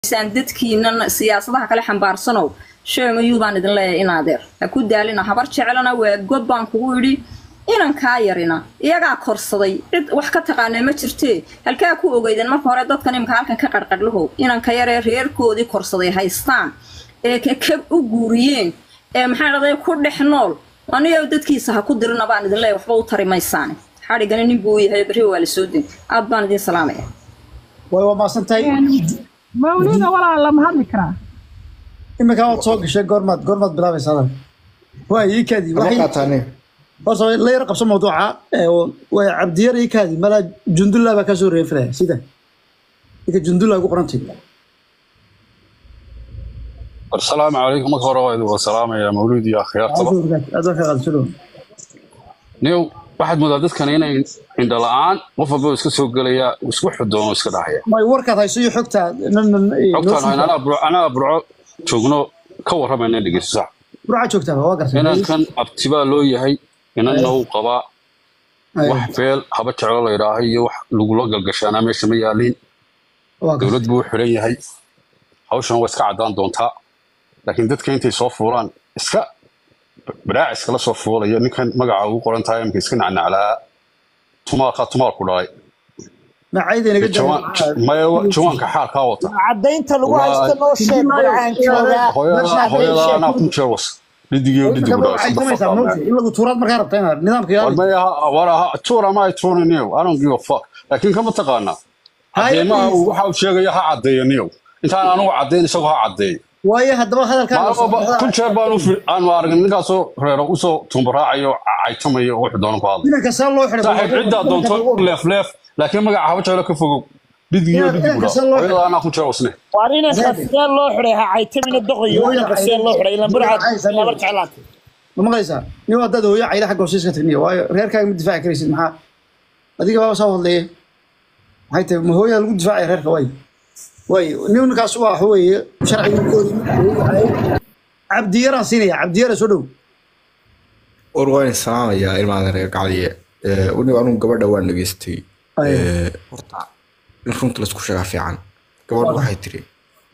saan dadkiinan siyaasadaha kale xambaarsanow sheemayuu baan idin leeyahay in adeer ha ku daalina habar jecelana waa god baan kugu idhi inankaa yarina iyagaa korsaday cid wax ka taqaanaa ma jirtee halkaa ku ogeydeen marka hore dadkan imika halkan ka qarqadhlahow inanka yaree reerkoodii korsaday haystaan ee kakab u guuriyeen ee maxaa dhahday ku dhex nool aniga dadkiisa ha ku dirina baan idin leeyahay waxba u tari maysaane xadhigani nin buu u yahay berri waa la soo din aad baan idin salaamaya way waa maasan tahay mawlida walaa lama hadli karaa iminkaa waad soo gashay goormaad goormaad bilaabaysa hadal waa ii kaadi horta la yar qabso mawduuca waa cabdiyar ii kaadi malaa jundulla baa kasoo reeyan filaya sida ninka jundulla ugu qorantay asalaamu calaykum marka hore waa idin salaamaya mawlid iyo akhyaartaba aad waa ka qaadasho new waxaad moodaa dadkan inay indho la-aan qof walba iska soo gelaya isku xudoono iska dhahaya may warkaad hayso iyo xogtaa xogtaan hayn anaa burco anaa burco joogno ka warramayna dhegeyso sax burca joogtaa waa gartay inankan abtibaa loo yahay inanna uu qabaa wax beel haba jeclo la yidhaahay iyo wax lagula galgashaanaa meesha ma yaaliin waa gartay dowlad buu u xiran yahay hawshan waa iska caddaan doontaa laakiin dadka intay soo fuulaan iska baraac iskala soo fuulaya ninkan magaca ugu qoran tahay imika iska nacnaclaa tumaalkaa tumaalku dhalay macayda inaga jawaan maya jawaanka xaalkaa wata caddaynta lagu haysto noo sheeg burcaan joogaa hooyada hooyada anaa kun jeer was dhidigii dhidig u waxay samaysaa moogta in lagu tuuraad markaa rabta inaad nidaamka yaali dhalay tuura ma ay tuuranayo i don't give a fuck laakiin kama taqaanaa caddeemaha uu waxa uu sheegaya ha caddeeyo niyow intaan anugu caddeyn isagoo ha caddeeyo waayo haddaba hadalkaa maalmoba kun jeer baan aanu aragin ninkaasoo reero usoo tumbaraacayo caytamayo wuxuu doono ku hadlay inanka saa loo xiray saaxiib ciddaa doonto leef leef laakiin magaca haba jeelo ka fogow dhidigiyo dhidig u dhaa hooyada anaa kun jeer wasne waar inanka see loo xiday ha caytamina doqoyo inanka see loo xiday ilan burcad nabar jeclaatay ma maqlaysaa nin haddaad hooyo cayda xagga hoose iska tagniyo waayo reerkaaga ma difaaci karaysid maxaa adiga baaba soo hadleeye maxay tahay ma hooyada lagu difaacaya reerka waayo waayo ninkaas waa waxa weeye sharcigoodi cabdiyaraan siinaya cabdiyara soo dhow war waan salaamayaa ilmaada reer gacaliye anigu anugu gabadha waan dhageystay horta in runta laisku sheegaa fiican gabadha waxay tiri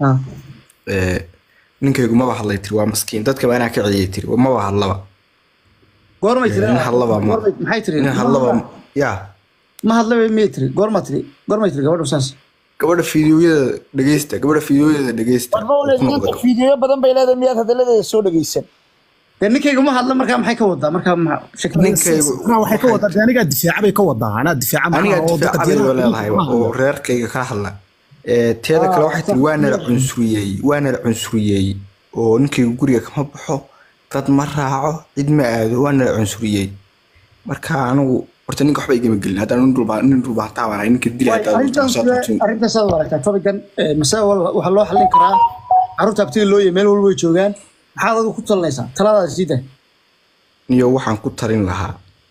ninkaygu maba hadlay tiri waa maskiin dadka baa inaa ka celiyay tiri maba hadlaba goormay tiri nin hadlaba ma maxay tiri nin hadlaba ya ma hadlaba miyay tiri goorma tiri goormay tiri gabadhu saas gabadha fiidiyoyada dhegeysta gabadha fiidiyoyada dhegeysta warmawle inanta fiidiyo badan bay leedahay miyaad hadalladeeda soo dhegeysan dee ninkaygu ma hadla markaa maxay ka wadaa markaa ninkaygu waxay ka wadaa anigaa difaaca bay ka wadaa anaa difaaca aniga difaacadayba leedahay oo reerkayga ka hadla teeda kale waxay tiri waa nala cunsuriyey waa nala cunsuriyey oo ninkaygu guriga kama baxo dad ma raaco cid ma aado waa nala cunsuriyey marka anigu horta ninka waxba igama gelin haddaan nin dhulbaa nin dhulbaa taabanay ninka dili arrintaas aad aragtaa topican masale waxaa loo xallin karaa carruurta abtiga loo yahay meel walba way joogaan maxaad adigu ku talinaysaa taladaada sii dah niyo waxaan ku talin lahaa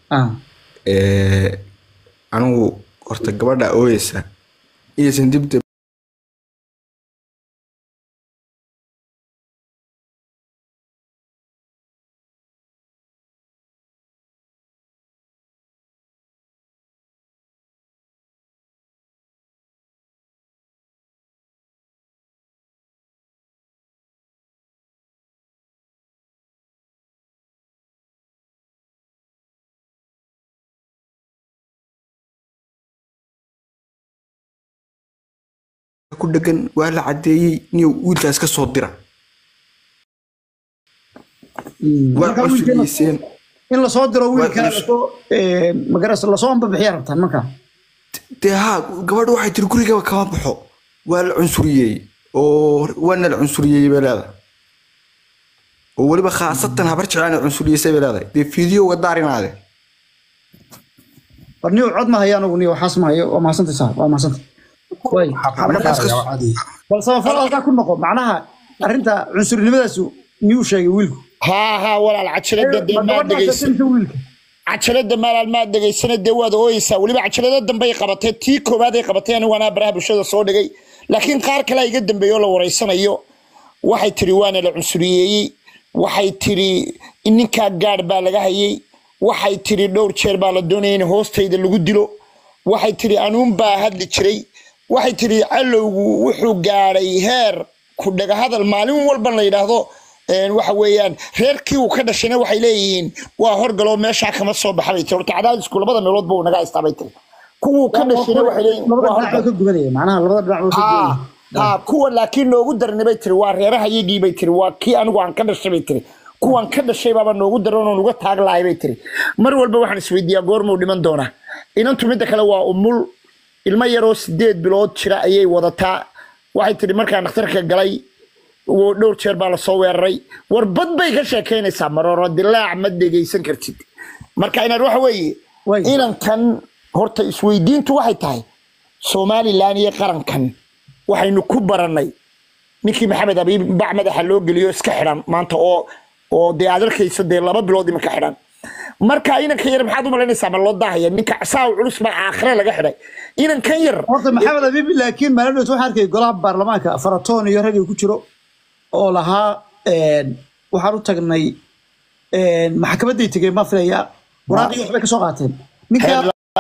anigu horta gabadha ooyeysa inaysan dib dib ku dhegan waa la caddeeyey niyo wiilkaas ka soo dira waa cusuriyeyseen in lasoo diro wiilka lasoo magaras lasoo ambabixiya rabtaan markaa dee haa gabadha waxay tiri gurigaba kama baxo waa la cunsuriyey oo waana la cunsuriyey bay leedahay oo weliba khaasatan habar jeclaan la cunsuriyeysay bay leedahay dee fiidiyowga daarinaade war niyo cod ma hayo anagu niyo waxaas ma hayo waa mahadsantahay saa waa mahadsantahay way bal sabafal halkaa ku noqo macnaha arrinta cunsurinimadaas miyuu sheegay wiilku haa haa walaal cajalada dee maad dhegeysan wiilka cajalada maalaal maad dhegeysana dee waad ooyeysaa weliba cajalada dambey qabatay tii koowaad ay qabatay anigu anaa baraha bulshada soo dhigay laakiin qaar kale iga dambeeyo oo la wareysanayo waxay tiri waana la cunsuriyeeyey waxay tiri ninkaa gaadh baa laga hayay waxay tiri dhowr jeer baa la doonaya in hoostayda lagu dilo waxay tiri anuun baa hadli jiray waxay tidhi calowgu wuxuu gaadhay heer ku dhaga hadal maalin walban la yidhaahdo een, waxa weeyaan reerkii uu ka dhashayna waxay leeyihiin waa horgaloo meeshaa kama soo baxa bay tiri horta cadaadisku labada meelood buu naga haystaa bay tiri kuwuu ka dhashayna waxay leeyihiin labada waa dhinac horgal baa ka gubanaya macnaha labada dhinac baa ka haa gubanaya haa kuwa laakiin noogu darnay bay tiri waa reeraha iyagii bay tiri waa kii anigu aan ka dhashay bay tiri kuwan ka dhashay baaba noogu daran oo nuga taag lahay bay tiri mar walba waxaan isweydiiyaa goormuu dhiman doonaa inantu midda kale waa umul ilmo yaroo sideed bilood jira ayay wadataa waxay tiri markaan dhakhtarka galay wo- dhowr jeer baa lasoo weeraray warbad bay ka sheekaynaysaa marooro dilaac ma dhegaysan kartid marka inaad waxa weeye Way. inankan horta isweydiintu waxay tahay somalilan iyo qarankan waxaynu ku barannay ninkii maxamed abiib bac madaxa loo geliyo iska xidhan maanta oo oo dee aad arkayso dee laba bilood imanka xidhan marka inanka yar maxaad u malaynaysaa ma loo daahaya ninka saaw culus baa aakhire laga xidhay inankan yar horta maxamed abiib laakiin maalin dhowt waxaan arkay golaha baarlamaanka faratoon iyo ragii ku jiro oo lahaa een, waxaan u tagnay een, maxkamaday tegeen ma filaya waraaqii waxbay ka soo qaateen ninka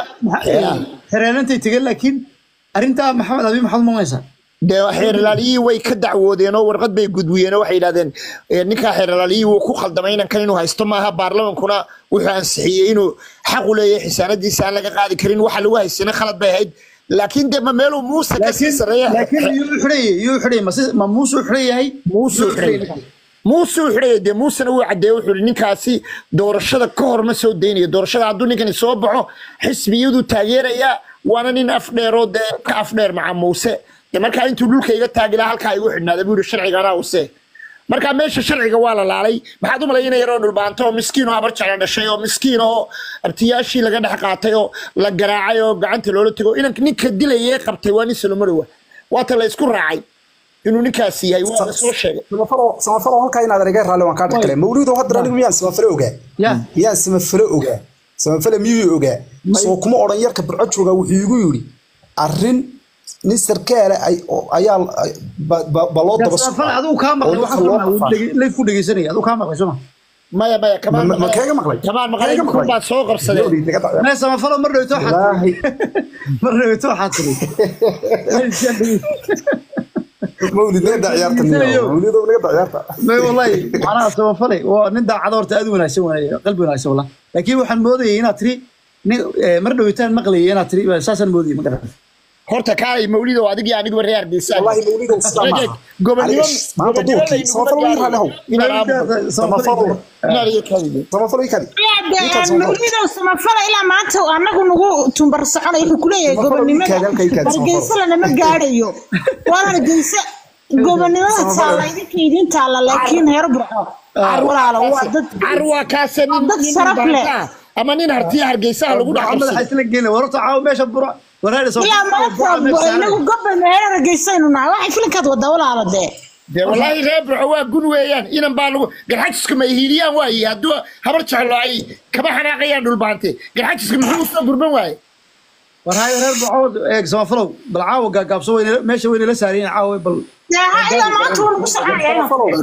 xereelantay tegeen laakiin arrintaa maxamed abiib maxaad umamaysaa dee xeeralaaliyihii way ka dacwoodeen oo warqad bay gudbiyeen oo waxay yidhahdeen eh, ninkaa xeeralaaliyihii wuu ku khaldamay inankan inuu haysto maaha baarlamankuna wuxuu ansixiyey inuu xaq u leeyahay xisaanadiisa aan laga qaadi karin waxa lagu haystayna khalad bay ahayd laakiin dee ma meeluu muuse ka sii sareeya laakiin iyuu xidhayay iyuu xidhayay ma si- ma muusuu xidhan yahay muuse u xidhayay muuse u xidhayay dee muusena wuu caddeeye wuxuu yidhi ninkaasi doorashada ka hor ma soo daynayo doorashada hadduu ninkani soo baxo xisbiyadu taageerayaa waana nin afdheeroo dee ka afdheer maca muuse dee markaa intuu dhulka iga taagilaa halkaa igu xidhnaada buu yidhi sharciganaa use markaa meesha sharciga waa la laalay maxaad u malaynaya yaroo dhulbaanto oo miskiin oo habar jecla dhashay oo miskiin oo abtiyaashii laga dhex qaatay oo la garaacay oo gacanta loola tego inan ninka dilayee qabtay waa nin salomarowa waata la isku raacay inuu ninkaasi yahay waa la soo sheegay samafalo samafalo halkaa inaad aniga raalli waan kaa dhakale mawlido hadda anigu miyaan samafalo ogaa Ya. miyaan samafalo ogaa samafalo miyuu ogaa soo kuma odhan yarka burco jooga wuxuu igu yidhi arrin nin sarkaale ay- oo- ayaa ay- ba- ba- ba loo daba fal adigu kaa maqlay oo waxaan ninka loo soo qafaa. lay ku dhegeysanaya adigu kaa maqlay soma maya maya kamaan Ma- ma- keega maqlay? kamaan maqlay Keega maqlay? kun baa soo qabsadeen Mawlid, naga dhac- mee samafalo mar dhowto waxaad Wallaahi. mar dhowto waxaad tiri mawlid naga daa ciyaarta niyo. Dhegeysanaayo. mawlidow naga daa ciyaarta may wallahi macnaha samafalay waa nin daacad horta aad u wanaagsan waay qalbi wanaagsan wallah laakiin waxaan moodayay inaad tiri nin eh, mar dhowitaan maqlayay inaad tiri saasaan moodayay ma garata horta kaalay mawlido adigii aniguba reer hargeysa Wallahi mawlidow sidaa maaha. gobonimo Alish, maanta duurkii samafalo ii raali how. Samafalo. samafalo ii kadi Ninkaan samafalo. mawlidow samafala ilaa maanta anagu nagu tumbar soconay wuxuu kuleeyahay Samafalo gobonimada ii kaadi, halka ii kaadi, hargeysa samafalo. lanama gaadhayo waana geysa gobonimada Samafalo. taalla idinka idin taalla laakiin heer burco walaalo waa dad carwa kaase nin dad nin sharaf leh. dhulbaanta ah, ama nin hartiya hargeysaha lagu dhex madaxa qabsaday isla geynay war horta caawa meesha bura waraadhi ilaa maanta inagu gobol meelo hargeysaynu nahay waxay filinkaad wadaa walaalo dee dee wallaahi reer burco waa gun weeyaan inan baa lagu garxajiska ma hiiliyaan waaye hadduu habar jeclo ay kaba xanaaqayaan dhulbaante garxajiska muxuu usoo gurban waaye war hayo reer bacood eeg samafalow bal caawa gaagaabso wayna meesha wayna la saariyeen caawa bal dee ha ilaa maanta waa lagu soconaya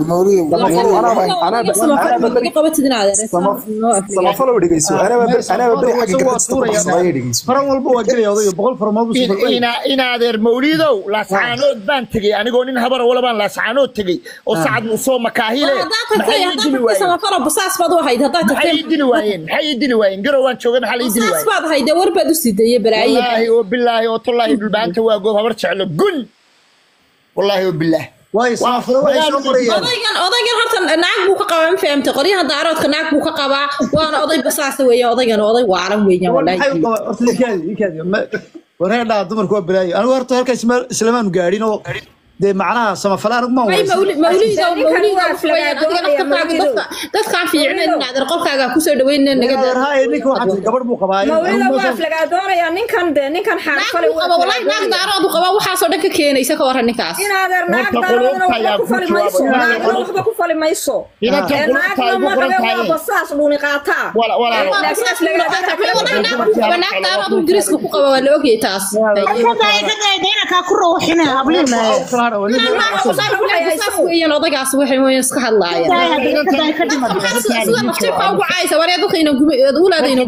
samafalo dhegeyso anaba beri anaba beri xagga gabadhista ku baxsadaya dhegeyso faran walba waa gelaya odayo boqol faramood buu in soo ina- inaadeer mawlidow laascaanood baan tegey anigoo nin habara wala baan laascaanood tegey oo sacad muusoo makaahile maxay ii dili waayeen maxay ii dili waayeen maxay ii dili waayeen garow waan joogay maxaa la ii dili waayeen wallaahi oo bilaahi oo tallaahi dhulbaanta waa goob habar jeclo gun wallaahi oo bilaahi waayo samafalo waxay soo qorayaan odaygan odaygan horta naag buu ka qabaa ma fahamta qoryaha daaroodka naag buu ka qabaa waana oday basaasa weeyaan odaygan oday waalan weeyaan maxay u wallaahi qabaa horta ikaadi ikaadi wareedhaa dumarku waa bilaayo anigu horta halkaas islamaanu gaadhin oo dee macnaha samafale anigu maan ay waraysan mawli- mawlido Ninkan mawlido waa weeyaan adiga aflagaadoonaya, naftarkaaga mawlido. dadka dadkaan fiicnayn nacdar qolkaaga kusoo dhaweynna naga haye ninka waxaa tiri gabadh buu qabaa mawlida waa aflagaadoonaya ninkan de ninkan naag xaarfale buu qaba wallaahi naag daaroodu qaba waxaasoo dhan ka keenaysa ka waran ninkaas inaadeer naag Horta daaradna qulubta ayaa waxba ku fali ku mayso jawaabaya. naagna waxba ku fali mayso Inanta ee qulubta ay naagna ku qoran magabe waa tahay. basaas dhuuni qaataa Wala- walaalo. laakiin aflagaadoonta wallaahi naag buu qaba naag daaroodu ingiriiska ku qaba waa la ogyahay taas ka daaya ka daaya dee inankaa ku rawxina habliin hadha waa nin reer saas weeyaan odaygaas waxay weeyaan iska hadlaayeen sida naftirka ugu caaysa waree dadka inaan gume ulaadayna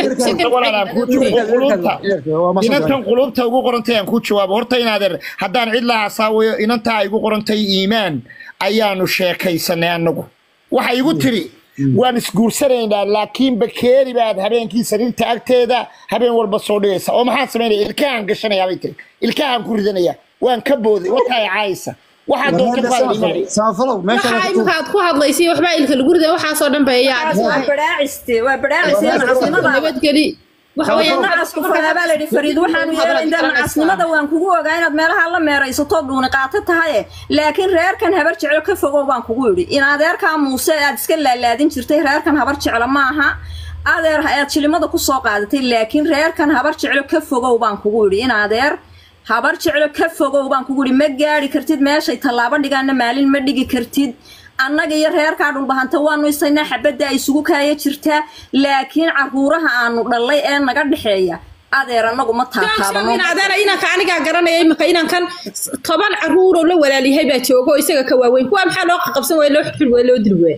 inantan qulubta ugu qorantay aan ku jawaabo horta inaadeer haddaan cid la hasaawayo inantaa ay igu qorantay iimaan ayaanu sheekaysanay annagu waxay igu tiri waan isguursanaynaa laakiin bakeeri baad habeenkii sariirta agteeda habeen walba soo dhigaysa oo maxaan samaynaya ilkahaan gashanaya bay tiri ilkahaan ku ridanaya waan ka booday wataa ay caayisa waxaa doonta qaadaimaanay samafalow meesha waxaa imikaad ku hadlaysay waxbaa ilka lagu riday waxaasoo dhan ba Taas waa badhaaciste waa badhaaciste macasnimada nabadgeli waxa weeyaan nacasku falaabaa la yidhi fariid waxaanu yeelaynaa macasnimada waan kugu ogaa inaad meelaha la meeraysato dhuuni qaato tahaye laakiin reerkan habar jeclo ka fogow baan kugu yidhi in adeerkaa muuse aad iska laalaadin jirtay reerkan habar jeclo maaha adeer aad shilimada ku soo qaadatay laakiin reerkan habar jeclo ka fogow baan kugu yidhi in adeer habar jeclo ka fogow baan kugu yidhi ma gaari kartid meeshay tallaabo dhigaana maalin ma dhigi kartid annaga iyo reerkaa dhulbahanta waanu isaynaa xabadda ay isugu kaaya jirtaa laakiin caruuraha aanu dhallay ee naga dhexeeya adeer annagu ma taataabano adeera inanka anigaa garanaya imika inankan toban caruuroo la walaalyahay baa jooga oo isaga ka waaweyn kuwa maxaa loo qaqabsan waaya loo xixil waaya loo dil waaya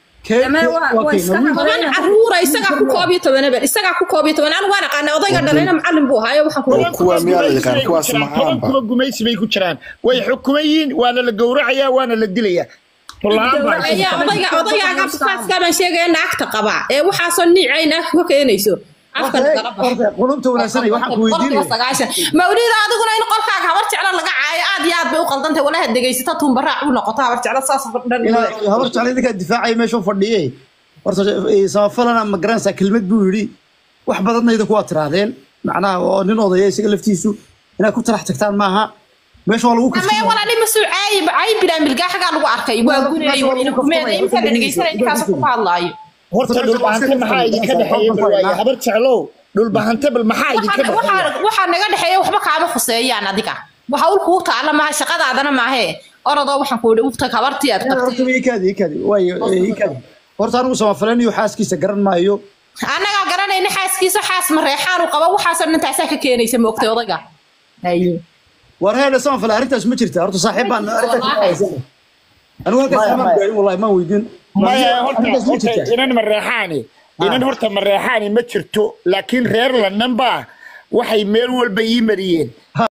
toban caruura isagaa ku koob iyo toban habeen isagaa ku koob iyo toban anigu waan aqaana odayga dhalayna macallin buu ahaayo waxaan ku kuwa miyaa la yaqaan kuwaas toban kuwa gumaysi bay ku jiraan way xukumayiin waana la gowracayaa waana la dilayaa ayaa odayga odayga faaska baan sheegaya naagta qaba ee waxaasoo niicay naagta ka keenayso qulubta wanaagsanay waxaan ku weydiinaya mawlida adiguna in qolkaaga habar jeclo laga caayo aad iyo aad bay u qaldantahay walaha degaysata tumbaraac u noqoto habar jeclo saas dhan habar jeclo idinkaa difaacaya meeshuu fadhiye horta samafalana ma garanaysaa kelmad buu yidhi wax badanayda kuwaa tirahdeen macnaha oo nin odaya isaga laftiisu inaad ku talax tagtaan maaha meesha waa lagu ama wala dhima suu caayi caayi bilaan bilgaa xagaa lagu arkay waa gunay wayna kumeeda imka la dhegeysanay ninkaas ku hadlaayo horta dhulbahante maxaa idinka dhexeeya bal waaye habar jeclow dhulbahante bal maxaa idinka dhexeeya waxaa naga dhexeeya waxba kaama khuseeyaan adiga waxa ul kuu taala maaha shaqadaadana maahe orodoo waxaan ku yidhi ugta habartii aad qabtay ikaadi ikaadi waay ikaadi horta anigu samafaleniyo xaaskiisa garan maayo annagaa garanayna xaaskiisa xaas mareexaan uu qaba waxaasoo dhan taasaa ka keenaysa moogtay odayga haye war heedha samafale arrintaas ma jirta horta saaxiib baan anigu halkaas ma gaarin wallahi ma weydiin maya horta horta inan mareexaani inan horta mareexaani ma jirto laakiin reer lannan baa waxay meel walba ii mariyeen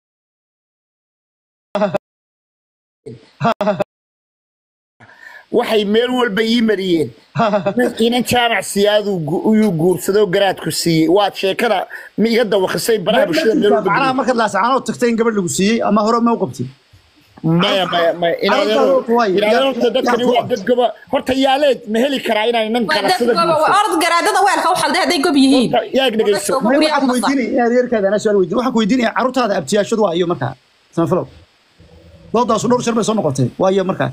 waxay meel walba ii mariyeen inan jaamac siyaadu uyuu guursadoo garaadku siiyey waad sheekada ma iga dawakisay baraha bulshada meel walba macnaha markaad laasacaanood tagtay in gabadh lagu siiyey ama hore ma u qabtid maya maya maya inaadorta dadkani waa dad goba horta yaaleed ma heli karaa inaan inan kala sida orod garaadada weelka u xalday hadday gob yihiin yaag dhegeyso waxaan weydiinaya inaad yarkaada anaa su-aal weydiin waxaan ku weydiinaya carruurtaada abtiyaashadu waa iyo markaa samafalow doodaasu dhowr shar bay soo noqotay waa iyo markaa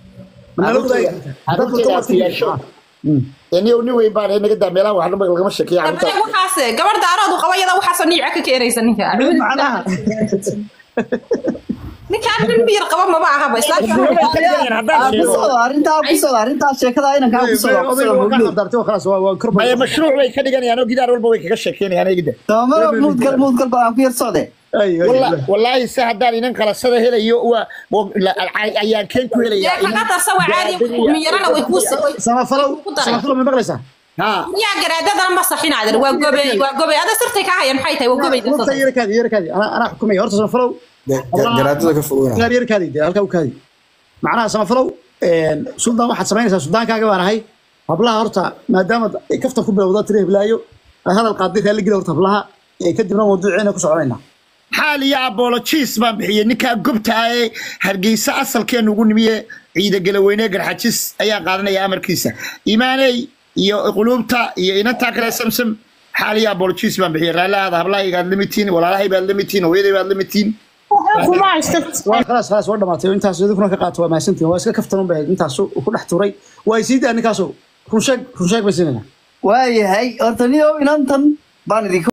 niyow nin weyn baan naga daa meelaha wax lagama sheekeeya waxaas gabar daaroodu qaba iyada waxaasoo niica ka keenaysa ninka ninkaan nin biyar qaba maba ahaba maya mashruuc bay ka dhiganayaan oo gidaar walba way kaga sheekeynayaan egida wallaahi se haddaan inan kalasada helayo ayaan keen ku helayasamafalow ma maqlaysaa yaa garaadadana ma saxinaadan waa gobey waa gobey ada sirtay ka hayan maxay tahay waa gobey yarkaadi yarkaadi anaa xukumaya horta samafalow garaadada ka fogeyna yarkaadi de halkaa u kaadi macnaha samafalow suldaan waxaad samaynaysaa suldaankaaga baan ahay hablaha horta maadaama kaftan ku bilowda tiri heblaayo hadal qaaday raalli geli horta hablaha kadibna mawduuceena ku soconaynaa xaal iyo abolojiis baan bixiyey ninkaa gobta ah ee hargeysa asalkeenu ugu nimiye ciida galaweyne garxajis ayaa qaadanaya amarkiisa imaaney iyo quluubta iyo inantaa kale samsam xaal iyo abolojiis baan bixiyey raallahaada hablahaygaad lamitiin walaalahay baad lamitiin hooyaday baad lamitiin khalaas khalaas waa dhamaatay intaas idinkuna ka qaato waa mahadsantiin waa iska kaftan unbay intaas ku dhex turay waa sii daa ninkaaso runsheeg runsheeg bay siinayna waayahay horta niyow inantan baan idinka